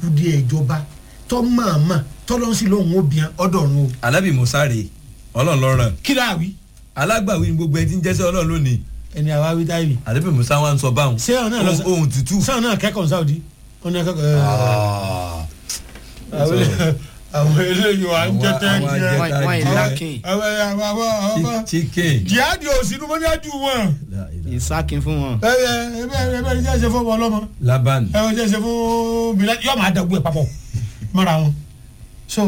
kùdìẹ̀ ìjọba tọ́ mọ̀ọ́mọ̀ tọ́lọ́ sí lóhùn obìnrin ọ̀dọ̀run o alábì musa rè ọlọ́run lọ́ràn kí láà wí alágbàwí ni gbogbo ẹ ti ń jẹ́sẹ́ ọlọ́run lónìí ẹni àwa wí táyì alábì musa wa ń sọ báwọn Ṣé ọ̀nà lọ sọ- ohun ohun tútù. sáwọn náà kẹ́kọ̀ọ́ sáwọ́dí wọn náà kẹ́kọ̀ọ́ Ah. àwọn àwọn eléyìí wà ń jẹ́ Àwọn- tẹ́ àwọn jẹ́ ajẹta Wọ́n- wọ́n jẹ́ ìlàkìn. àwọn àwọn àwọn àwọn Chi- chicken. jihadi òsínú mọ́ ní àjù wọn ìsákin fún wọn. ẹ ẹ ẹ bẹ́ẹ̀ bẹ́ẹ̀ ní jẹ́ ṣe fún ọmọ ọlọ́mọ laban ẹ wọ́n jẹ́ ṣe fún bilal yóò máa dàgbù ẹ̀ papọ̀ mọ́ra wọn so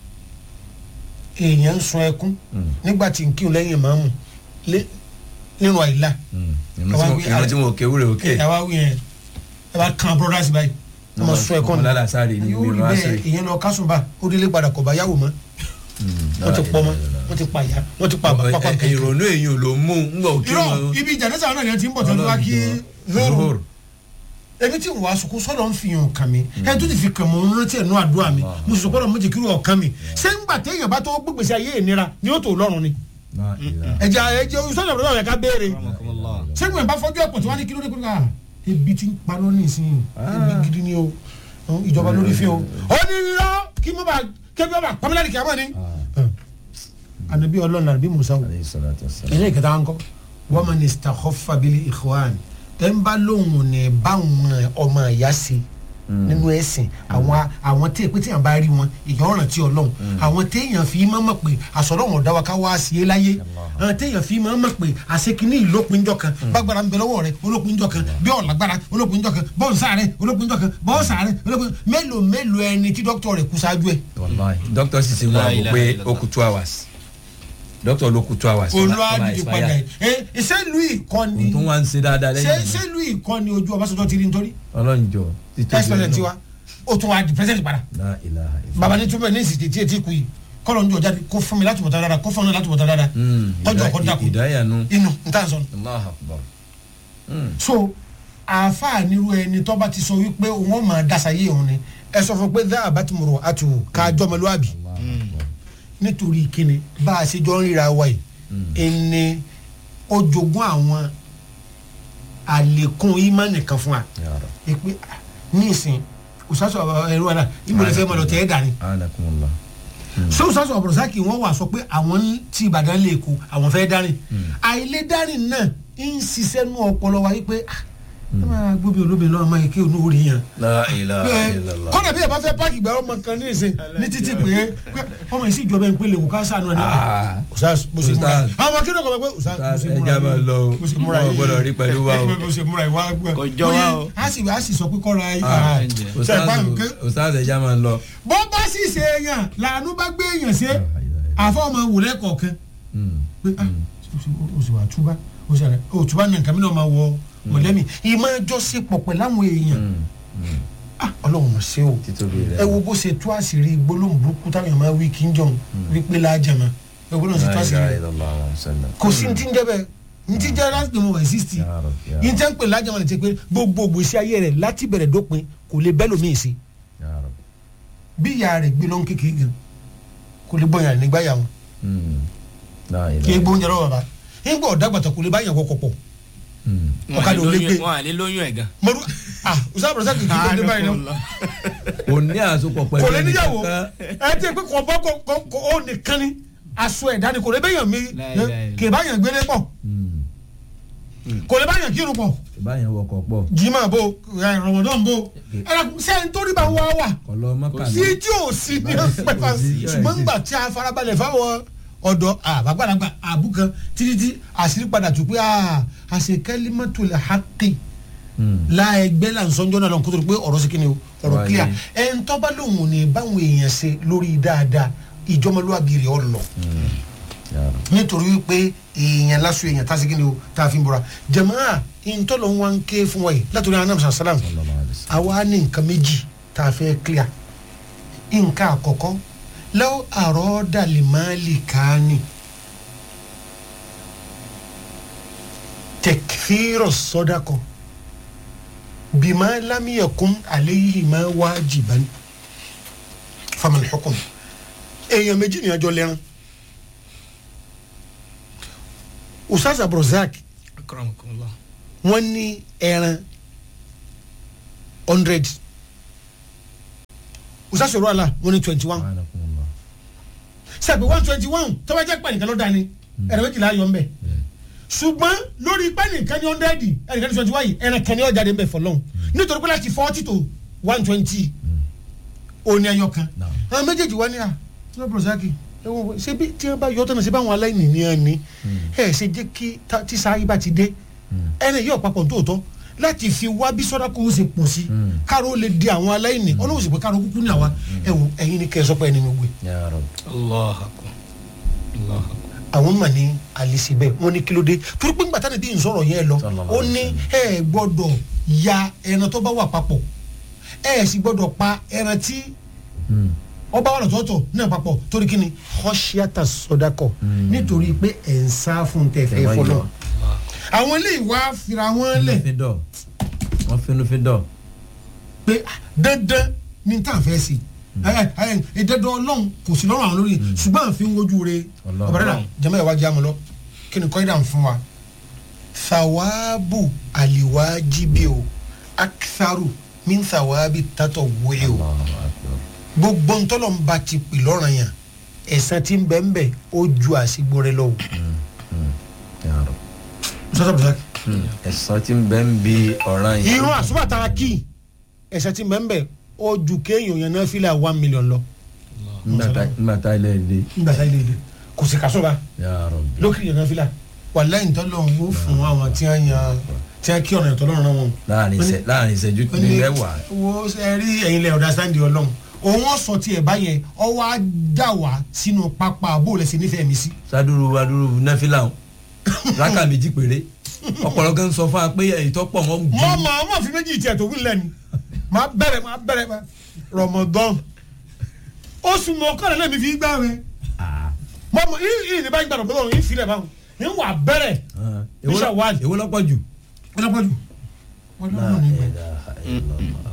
èèyàn ń sun ẹkún nígbà tí n kí n lẹ́yìn ìmáàmù lé- nínú àìlá Àwa wí- ìrántí wọn òkè wúrẹ òkè. ẹ wá wí yẹn ẹ bá kan brothers báyìí wọ́n máa sun ẹkún ọmọ lálàsárì ní yóò rí ìlú bẹ́ẹ̀ àṣírí. èèyàn lọ kásùnbà ó délé padà kọ̀ bá yàwó mọ́ wọ́n ti pọ̀ mọ́ wọ́n ti pa ìyá wọ́n ti pa bàbá pa kẹ̀kẹ́. ìrònú èyàn ló mú un gbọ́ òkè irọ́ wọn. ibi ìjàdẹ́sà náà yẹn ti ń bọ̀ tó ń wá kí lóru ebi tí n wá sùkú sọ́dọ̀ ń fi hàn kàn mí ẹni tó ti fi kàn mọ́ ń rántí ẹ̀nu àdúrà mi mo sì sọ pé ọ̀rọ̀ méjì kiri ọ̀kan mi ṣé ń gbà téèyàn bá tó gbégbèsè ayé ìnira ni ó tó lọ́rùn ni ẹ̀jẹ̀ ẹ̀jẹ̀ sọ́dọ̀ bọ̀dọ̀ yẹn ká béèrè ṣé ń bá fọ́jú ẹ̀pọ̀ tí wọ́n á ní kí ló dé kúrò ká ebi ti ń paná ní ìsinyìí ebi gidi ni o ìjọba lórí fi o ó ní irọ́ kí mo bá kébí ọba pamela kí a mọ̀ ni. anabi ọlọ́run àbí musa o ẹ̀yìn ìkẹta ń kọ́ wọ́n mọ̀ ní stakhofa bíi ikhwan ẹ̀ ń bá lóhùn ní báwọn ọmọ ìyá sí nínú ẹ̀sìn àwọn àwọn tí èpè tí yàn bá rí wọn èèyàn ọ̀ràn tí ọlọ́run àwọn téèyàn fi máa mọ̀ pé àsọ̀rọ̀wọ̀n ọ̀dá wa ká wá sí é láyé àwọn téèyàn fi máa mọ̀ pé àṣekínní ìlópinjọ kan bágbára ń bẹ lọ́wọ́ rẹ olópinjọ kan bí ọ̀làgbára olópinjọ kan bọ́ọ̀nsá rẹ olópinjọ kan bọ́ọ̀nsá rẹ olópinjọ mélòó mélòó ẹni tí dókítà rẹ kú ṣáájú ẹ. dókítà sì ti mú La àbò ilaha pé illallah. ó kú two hours dókítà ló kú two hours. olùwádìí padà yìí ẹ ṣé louis kọ́ni tó wá ń ṣe dáadáa ṣé lẹ́yìn ṣé louis kọ́ni ojú ọbaṣọjọ ti rí nítorí ọlọ́njọ́ vice president wa ó tún wá di president padà la ilaha illallah. baba ní túbọ̀ ní ìsìtì tí etí kù yìí kọ́lọ̀ ń jọ jáde kó fún mi láti mọ̀tá dáadáa kó fún mi láti mọ̀tá dáadáa Mm, kọjọ ìdá- kọ́ dàkú ìdáyànú. inú n tà sọ. Allahu akbar. so àáfàá nírú ẹni tó bá ti sọ wípé wọ́n máa dasa yé òun ni ẹ sọ fún pé dá àbátìmọ̀rọ̀ àtù ká jọmọlúwàbí nítorí kíni bá a ṣe jọ ń ríra wa yìí ẹni ó jogún àwọn àlékún ìmánì kan fún wa Ya Rabb. ìpè ní ìsìn òṣàṣọ ẹ̀rọ ẹ̀rọ ìmọ̀lẹ́ fẹ́ mọ̀ lọ tẹ́ ẹ̀ dání Anakumullah. so òṣàṣọ ọ̀bọ̀rọ̀sákì wọ́n wà sọ pé àwọn tí Ìbàdàn lè kó àwọn fẹ́ dání àìlè dání náà ń ṣiṣẹ́ nú ọpọlọ wa wípé ah ẹ máa gbóbi olóbi lọ́wọ́ máa ké onú orí yẹn La ilaha pé illallah. kọ́nà bí ẹ bá fẹ́ páàkì ìgbà ọmọ kan ní ìsìn ní títí pé pé ọmọ yìí sì jọba ń pélé wò ká sànù ẹni Ah. ọ̀sás bó ṣe múra Ustaz. àwọn akéde ọkọ̀ pé ọ̀sás bó ṣe múra ẹja máa lọ o. bó ṣe múra Wọn ò gbọ́dọ̀ rí pẹ̀lú wa o. bó ṣe múra ìwà gbọ́ Kò jọ wá o. a sì a sì sọ pé kọ́ra Ah, ṣe ìpá nǹkan Ustaz ẹja máa lọ. bó bá sì ṣe èèyàn làánú bá gbé èèyàn ṣe àfọ ọmọ wòlẹ́ kọ̀ọ̀kan Mm. pé ah o sì wà túbá o sì rẹ o túbá nà nǹkan mi náà máa wọ mọ̀lẹ́mi ìmọ̀ ẹjọ́ sí pọ̀ pẹ̀lú àwọn èèyàn Mm. Mm. ah ọlọ́run mọ̀ sí o títóbi rẹ̀. ẹ wo bó ṣe tú àṣírí gbólóhùn burúkú táwọn èèyàn máa wí kí n jọun wípé lájàmá ẹ gbọ́dọ̀ ṣe tú La àṣírí ilaha rẹ̀ illallah wa sallam. kò sí ní ti ń jẹ́ bẹ́ẹ̀ ní ti jẹ́ láti mọ̀ wẹ̀ sísì Ya Rabb, ya ní Rabb, tẹ́ ń pè lájàmá lè ti pé gbogbo gbèsè ayé rẹ̀ láti bẹ̀rẹ̀ dópin kò lè bẹ́ lómi sí ya Rabb. bí ìyá rẹ̀ gbé lọ́n kékeré gan kò lè bọ̀yàn nígbà yà wọn Mm. La kí ilaha. egbò oúnjẹ lọ́wọ́ bàbá nígbà ọ̀dàgbàtà kò lè bá yàn wọkọ̀ pọ̀ Mm. ọ̀kadà ò lè gbé wọn à lè lóyún ẹ̀ gan. mọ̀rú ah usah bọ̀dọ̀ sáà kìkì kò lè báyìí náà kò ní àsopọ̀ pẹ̀lú kò lè níyàwó ẹnìkankan. ẹ ti pé kò bọ́ kò kò ó nìkan ni aṣọ ẹ̀dá ni kò lè bẹ́yàn mi Láíláí. kì í báyàn gbélé pọ̀ Mm. kò lè báyàn kírun pọ̀ báyẹn wọkọ̀ pọ̀ jimá bo ẹ, rọmọdán bo ẹ sẹ́yìn tó rí bá wá wà kọlọ mọ́kànlá. sí tí ò sí ní pẹ́pà sí, ṣùgbọ́n nígbà tí a farabalẹ̀ fáwọn ọ̀dọ́ àbágbàlagbà àbúkan títí tí àṣírí padà tù pé àṣekẹ́lí mọ́tò lè hákì Mm. láẹgbẹ́ là ń sọ́njọ́ náà lọ́n kó tó di pé ọ̀rọ̀ sí kíni o ọ̀rọ̀ Wáyé. clear ẹ̀ ń tọ́ba lòun ò ní báwọn èèyàn ṣe lórí dáadáa ìjọmọlúwàbí rẹ̀ ọ̀ lọ Ya Rabb. nítorí wípé èèyàn lásù èèyàn tá a sì kíni o tá a fi ń bọ̀ra jẹ̀mọ́ra ìntọ́lọ̀ ń wá ń ké fún wa yìí látòrí anam sàlám Sallallahu alaihi wasallam. àwa ní nǹkan méjì tá a fẹ́ clear nǹkan àkọ́kọ́ lọ́wọ́ àròọ́dà lè máa lè káání tẹkfírọ̀ sọ́dàkọ̀ bímá lámìyẹ̀kún àléyìí máa wájìbá ní famal hukum èèyàn méjì ní àjọ lẹ́rán usaz abdulrasaq akramakumullah. wọ́n ní ẹran hundred òṣàṣọrọ àlà wọn ní twenty one Subhanallah. sẹ́pẹ̀ one twenty one tó bá jẹ́ pẹ̀ nìkan ló dání ẹ̀rọ méjìlá yọ̀ ń bẹ̀ ṣùgbọ́n lórí pẹ́ nìkan ní hundred ẹnìkan ní twenty one yìí ẹnì kan ní ọjà dé ń bẹ̀ fọlọ́hún nítorí pé láti forty to one twenty òní ẹyọ kan Naam. àwọn méjèèjì wá ní à ní bùrọ̀sáàkì ṣé bí tí wọ́n bá yọ tọ́nà ṣe báwọn aláìní ní ẹni ẹ̀ ṣe jẹ́ kí ta- tí sáyé bá ti dé ẹni yóò papọ̀ tóòtọ́ láti fi wá bí sọ́dá kó o ṣe pọ̀ sí káàró lè di àwọn aláìní ọlọ́wọ́ sì pé káàró kúkú ní àwa ẹ wò ẹ̀yin ni kẹ́ ẹ sọ pé ẹni mi gbé Ya Rabbi. allah akbar allah akbar àwọn mà ní alisi bẹ́ẹ̀ wọ́n ní kílódé torí pé ńgbà táni bí n sọ̀rọ̀ yẹn lọ Sallallahu ó ní ẹ gbọ́dọ̀ ya ẹran tó bá wà papọ̀ ẹ sì gbọ́dọ̀ pa ẹran tí Mm. ọba wà lọ́tọ̀ọ̀tọ̀ náà papọ̀ torí kí ni kọ́ṣíátà sọdakọ̀ nítorí pé ẹ̀ ń sá fún tẹ̀fẹ́ Tẹ̀wá fọlọ́ yọ. àwọn ilé ìwà fira wọn lẹ̀ Fi dọ̀. wọ́n finú fi dọ̀. pé ah, dandan ní tá à ń fẹ́ sí ìdẹ́dọ̀ ọlọ́run kò sí lọ́rùn àwọn lórí ṣùgbọ́n à ń fi ń wojú re Ọlọ́run. ọ̀bẹ̀rẹ̀ jẹ́mọ́ ìwà jẹ́ àmọ́ lọ kí ni kọ́ídà ń fún wa thawabu aliwajibi o akisaru min thawabi tatọ̀ wúyẹ o Allahu Akbar. gbogbo ntọ́lọ̀ ń ba ti pè lọ́ràn yẹn ẹ̀sán tí ń bẹ̀ ń bẹ̀ ó ju àsìgbò rẹ lọ o. Ya Rabbi. sọ́sọ́ bùsà ẹ̀sán tí ń bẹ ń bi ọ̀ràn yìí. irun àsùbàtà kí ẹ̀sán tí ń bẹ̀ ń bẹ̀ ó ju kéèyàn yẹn náà fílà one million lọ Nígbà tá- nígbà tá ilé ilé. nígbà tá ilé ilé kò sí kásọ̀ba. Ya Rabbi. lókè yẹn náà fila wàláyé ntọ́lọ́hún ó fún àwọn tí wọ́n yan tí wọ́n kí ọ̀nà ìtọ́lọ́run náà wọn. láàrin ìṣẹ́ láàrin ìṣẹ́jú ó ní mẹ́wàá. wo ẹ rí ẹ̀yin lẹ̀ ọ̀dà sáńdì ọlọ́run òun ọ̀sọ̀ tiẹ̀ báyẹn ọwọ́ á dà wá sínú pápá bóòlù ẹ̀sìn nífẹ̀ẹ́ mi sí. saduru aduru nẹfìlà o raka méjì péré ọ̀pọ̀lọpọ̀ kan sọ fún wa pé èyí tó pọ̀ wọ́n mọ ju mọ ọmọ fi méjì tiẹ̀ tó wí lẹ́nu máa bẹ̀rẹ̀ máa bẹ̀rẹ̀ máa rọmọdán oṣù mọ̀ọ́kànlá náà mi fi gbá rẹ Ah, mọ mọ yìí ní báyìí gbàdọ̀ bọ́lọ̀ yìí fi rẹ̀ báwọn yìí wà bẹ̀rẹ̀ ah. Èwo lọ- Bishop Wali. èwo lọ́pọ̀ jù. ọlọ́pàá jù ọlọ́pàá ní ìgbà. ilaha illallah.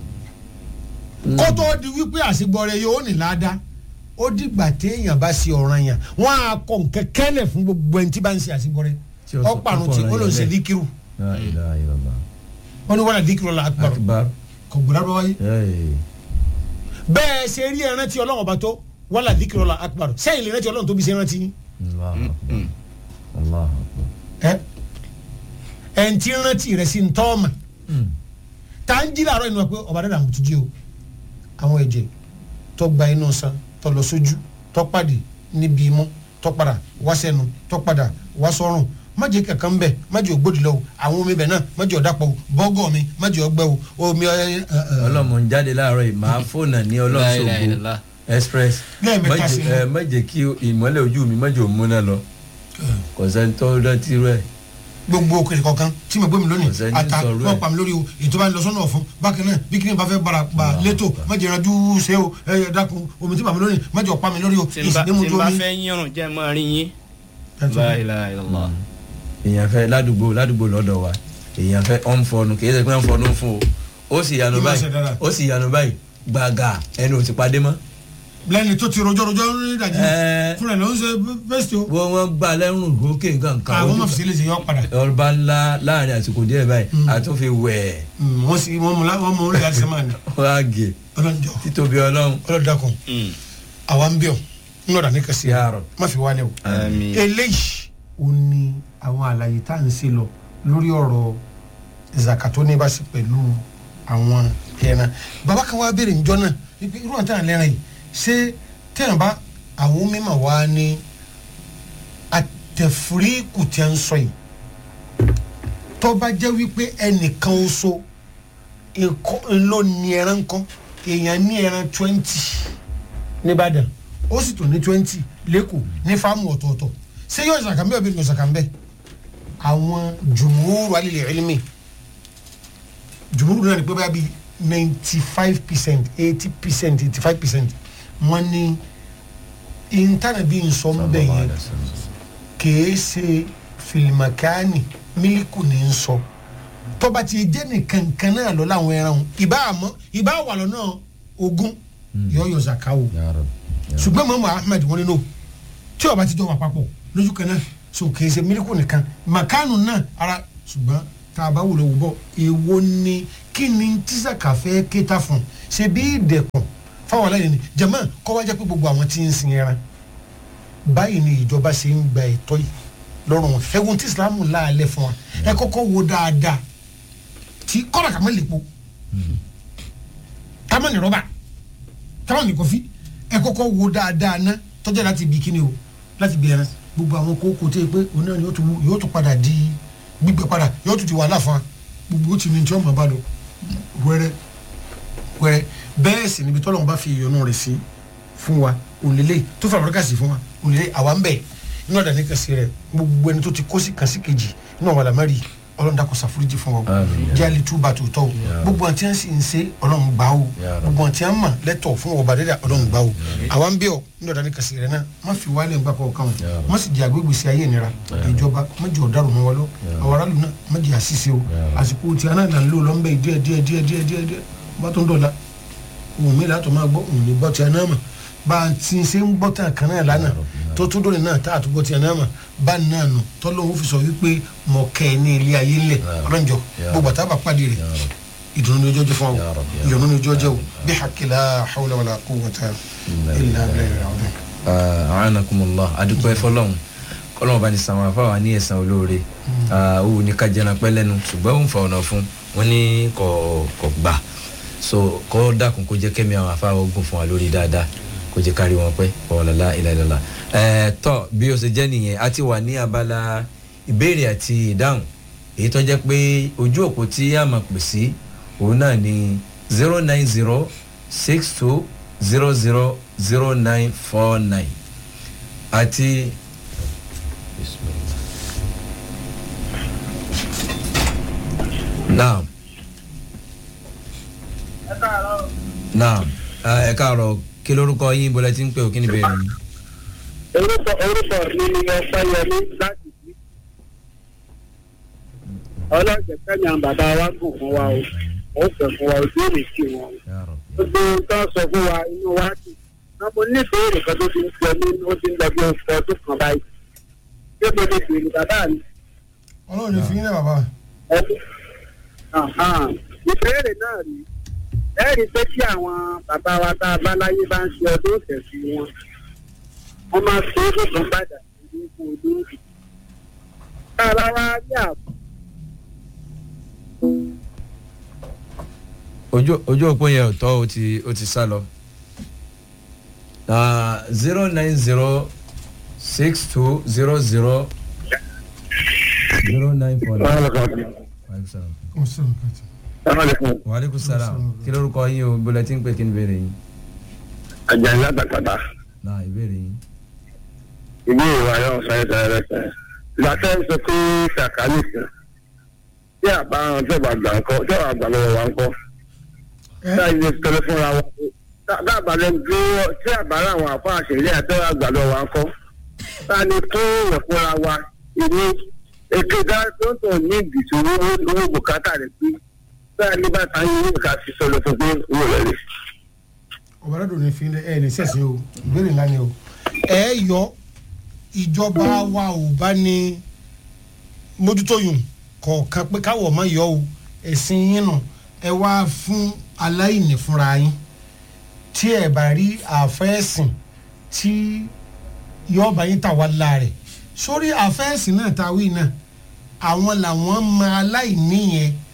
kó tó di wípé àṣegbọrẹ yóò ní ládàá ó dìgbà téèyàn bá ṣe ọ̀ràn yàn wọ́n á kọ nǹkan kẹ́lẹ̀ fún gbogbo ẹni tí bá ń ṣe àṣegbọrẹ Tí ó sọ ọ̀parun fún tí ọ̀ràn ó lọ yẹn ṣe bẹ́ẹ̀. díkìrù La ilaha illallah. wọ́n ní wọ́n là díkìrù la akbar akbar. kò gbọ́dọ̀ bá wáyé Hey. bẹ́ẹ̀ ṣe rí ẹran tí ọlọ́run ọba tó wọ́n là díkìrù la akbar sẹ́yìn lè rántí ọlọ́run tó bí ṣe rántí yín Allahu akbar. Allahu akbar. ẹ ẹ̀ ń tí rántí rẹ̀ sí ń tọ́ ọmọ Mm. tá ń jí làárọ̀ inú wa pé ọba dàda àwọn tuntun o àwọn ẹ̀jẹ̀ tó gba inú san tó lọ sójú tó pàdé níbi imú tó padà wá sẹ́nu tó padà wá sọ́rùn májè kankan bẹ májè ògbódì lọ o àwọn omi bẹ náà májè ọ̀dàpọ̀ o bọ́gọ̀ mi májè ọgbẹ́ o omi ẹ ẹ ẹ ọlọ́mọ ń jáde láàárọ̀ yìí máa fóònù ní La ilaha ọlọ́sọ̀gbọ̀ illallah. express Lẹ́ẹ̀mẹ́ta Má jẹ́- sí i. ẹ, má jẹ́ kí ìmọ́lẹ̀ ojú mi má jẹ́ òmúná lọ kò sẹ́ni tó rántí rẹ̀ gbogbo òkèlè kọ̀ọ̀kan tí mo gbé mi lónìí Kò sẹ́ni ata sọ̀rọ̀ ẹ̀. wọ́n pa mi lórí o ètò bá ń lọ sọ́nà ọ̀fun bákan náà bí kíni bá fẹ́ bara pa Allah létò Allah. májè ìrànjú ṣe o ẹ ẹ dákun omi tí bàmí lónìí májè ọ̀pá mi lórí o tí n bá ìsìn ní mo tí n ju bá omi. fẹ́ yírun jẹ́ mọ́ rí yín. la ilaha illallah. èèyàn fẹ́ ládùúgbò ládùúgbò lọ́dọ̀ wa èèyàn fẹ́ ọ̀n fọnu kì í ṣe pé ọ̀n fọnu fún o ó sì yanu Ìmọ̀ báyìí ṣe dára. ó sì yanu báyìí gbàgà ẹnu ò ti padé mọ́ lẹ́ni tó ti rojọ́ rojọ́ ní ìdajì Ẹ. fúnra ẹ̀ ló ń ṣe fẹ́sítì o. wọ́n wọ́n gbà lẹ́rùn gòkè nǹkan kan àwọn ojú ọmọ fi sílẹ̀ ṣe yọ padà. ọba ńlá láàrin àsìkò díẹ̀ báyìí àtúnfi wẹ̀ Mm, wọ́n sì wọ́n mú la- wọ́n mú orí láti sẹ́mà ni wọ́n á gè ọlọ́njọ́ títóbi ọlọ́run ọlọ́dàkùn Mm. àwa ń bíọ̀ ń lọ́dà ní kẹsì Ya Rabb. má fi wálé o. Àmín. eléyìí ò ní àwọn àlàyé tá à ń ṣe lọ lórí ọ̀rọ̀ zakato ní báṣe pẹ̀lú àwọn ẹran bàbá kan wá béèrè níjọ́ náà wípé irú àti àwọn ẹran yìí ṣé tẹ̀yàn bá àwọn mímọ̀ wá ní àtẹ̀fúríkù tí a ń sọ yìí tó bá jẹ́ wípé ẹnìkan oṣù ló ní ẹran kan èèyàn ní ẹran twenty nìbàdàn ó sì tún ní twenty lẹ́kọ̀ọ́ ní fáàmù ọ̀tọ̀ọ̀tọ̀ ṣé yóò ṣàkà mbẹ́ òbí yóò ṣàkà mbẹ́ àwọn jùmúrù alilẹ̀ ẹlẹ́mì jùmúrù náà ní pé báyà bíi ninety five percent eighty percent eighty five percent wọ́n ní ìntànà bíi nsọ́nbẹ̀ yẹn kìí ṣe fìlìmọ̀kánì mílíkù ní ń sọ tọba ti jẹ́ nìkan kan náà lọ láwọn ẹran o ìbá àmọ́ ìbá wà lọ́nà ogún yọ yọ zaka o Ya Rabb. Ya Rabb. ṣùgbọ́n mọ́mọ́ ahmed wọn nínú tí ọba ti jọ wà papọ̀ lójú kan náà so kìí ṣe mílíkù nìkan màkánù náà ara ṣùgbọ́n tá a bá wùlọ wù bọ̀ èwo ni kí ni tí zaka fẹ́ kéta fún ṣe bí ìdẹ̀kùn fáwọn aláìní jẹ̀mọ́ kọ́ wá jẹ́ pé gbogbo àwọn tí ń sin ẹran báyìí ni ìjọba ṣe ń gba ẹ̀tọ́ yìí lọ́rùn wọn ẹ̀wọ̀n tí ìsìlámù láàlẹ́ fún wa ẹ kọ́kọ́ wo dáadáa tí kọ́ra kàmá lè po kàmá ní rọ́bà kàmá ní kọfí ẹ kọ́kọ́ wo dáadáa ná tọ́jà láti bí kíni o láti bí ẹran gbogbo àwọn kókó tó yẹ pé òun náà yóò tún yóò tún padà di gbígbẹ padà yóò tún di wàhálà fún wa gbogbo ó ti ní tí wọ́n máa bá lọ wẹ́rẹ́ wẹ́rẹ́ bẹ́ẹ̀ sì níbi tọ́lọ́run bá fi ìyọnu rẹ̀ sí fún wa òlélẹ̀ tó fà lọ́dọ̀ kàsí fún wa òlélẹ̀ àwa ń bẹ̀ inú ọ̀dà ní kàsí rẹ̀ gbogbo ẹni tó ti kó sí kàsí kejì inú àwọn àlámárì ọlọ́run dàkọ̀ ṣàforíjì fún wa Àmín. jáde tú bàtò tọ́ o gbogbo àti à ń sì ń ṣe ọlọ́run gbà o Ya Rabbi. gbogbo àti à ń mà lẹ́tọ̀ fún ọba dẹ́dà ọlọ́run gbà o àwa ń bẹ̀ ọ́ inú ọ̀dà ní kàsí rẹ̀ náà má fi wálé ń gbà kọ́ ọ̀kan Ya Rabbi. má sì di àgbégbè sí ayé ìnira ìjọba má jẹ́ ọ̀daràn mọ́ wa lọ àwọn aráàlú náà má jẹ́ àṣìṣe o Ya Rabbi. àsìkò tí a náà là ń lò lọ́nbẹ̀ díẹ̀ díẹ̀ díẹ̀ díẹ̀ díẹ̀ díẹ̀ bá tó ń dọ̀la òun mi látọ̀ máa gbọ́ òun ní gbọ́ tí a náà mọ̀ bá a ti ṣe ń gbọ́ tán kan náà lánàá tó tún dóni náà tá a tún gbọ́ tí a náà mọ̀ bá a náà nù tọ́lọ́hún fi sọ wípé mọ̀ kẹ́ ẹ ní ilé ayé ńlẹ̀ ọlọ́njọ́ Ya gbogbo àtàbà pàdé rẹ̀ Ya Rabbi. ìdùnnú ni ojú ọjọ́ fún Ya wa Rabbi, ya ìyọnu ni ojú ọjọ́ o Rabbi. bí hakila hawla wala quwwata illa billahi al-azim. anakumullah adúpẹ́ fọlọ́hún kọ́lọ́mù bá ní san àwọn afáwà ní ẹ̀san olóore òwò ní kájẹ́nà pẹ́ lẹ́nu ṣùgbọ́n òun fa ọ̀nà fún wọn ní kò kò gbà so kọ́ dákun kó jẹ́ kẹ́mi àwọn afáwà ogun fún wa lórí dáadáa kó jẹ́ kárí wọn pẹ́ ọ̀làlá ìlàlọ́lá ẹ̀ tọ́ bí o ṣe jẹ́ nìyẹn a ti wà ní abala ìbéèrè àti ìdáhùn èyí tó jẹ́ pé ojú òpó tí a máa pè sí òun náà ni zero nine zero six two zero zero zero nine four nine àti. naam naam ẹ káàárọ̀ kí lórúkọ yín bọ́lá tí ń pè ó kí ni bẹ́ẹ̀ ni. orúkọ orúkọ mi ni ọpẹyẹmí láti bí ọlọ́jẹ̀ kẹ́mi àwọn bàbá wa gùn fún wa o ó fẹ́ fún wa ojú èrè sí wọn gbogbo ohun tó ń sọ fún wa inú wa dùn náà mo ní ìbéèrè kan tó ti ń jẹ mí ó ti ń lọ bí oṣù ọdún kan báyìí ṣé mo lè béèrè bàbá mi ọlọ́run ní fi yín náà bàbá ọdún ìbéèrè náà rí ẹ̀rí pé kí àwọn bàbá wa tá a bá láyé bá ń ṣe ọdún òtẹ̀sí wọn wọ́n máa fi owó kan padà sí ipò olóògbé. tá a bá wá rí àbọ̀ ojú ojú òpó yẹn ò tọ́ ó ti ó ti sá lọ. zero nine zero six two zero zero zero nine four nine five seven. ọ̀sán kàtà. wàhálẹ́kùn sálàm kí lórúkọ yín o bọ́lá tí ń pè kí ni ìbéèrè yín. àjàyí látàkàtà náà ìbéèrè yín. ìlú ìwà yóò sọ ẹ̀ sẹ́yìn rẹ̀ sẹ́yìn. ìgbà tẹ́ ń sọ pé sàkálì sí tí àbá àwọn tó bá gbà ń kọ́ tó bá gbà lọ́wọ́ wa ń kọ́ tá a yẹ tọ́lẹ̀ fúnra wa tá a bá lẹ́nu dúró tí àbá àwọn àfọ àṣẹlẹ̀ àti tó bá gbà lọ́wọ́ wa ń kọ́ tá a lè tó yẹ fúnra wa ìní ètò ìdánilẹ́tọ̀ ní ìdìtò owó bùkátà rẹ̀ pé tá a lè bá ta yín ní ìka fi sọ̀rọ̀ fún pé owó rẹ̀ rẹ̀. ọ̀bàdàn ní fi ẹ ní sẹ̀sìn o ìbéèrè ńlá ni o ẹ yọ ìjọba wa ò bá ní mójútó yùn kọ̀ọ̀kan pé káwọ̀ má yọ o ẹ̀sìn yín nù ẹ wá fún aláìní fúnra yín tí ẹ bá rí àfẹ́sìn tí yọ̀ọ̀bá yín tà wá láàrẹ̀ sórí àfẹ́sìn náà ta wí náà àwọn làwọn máa aláìní yẹn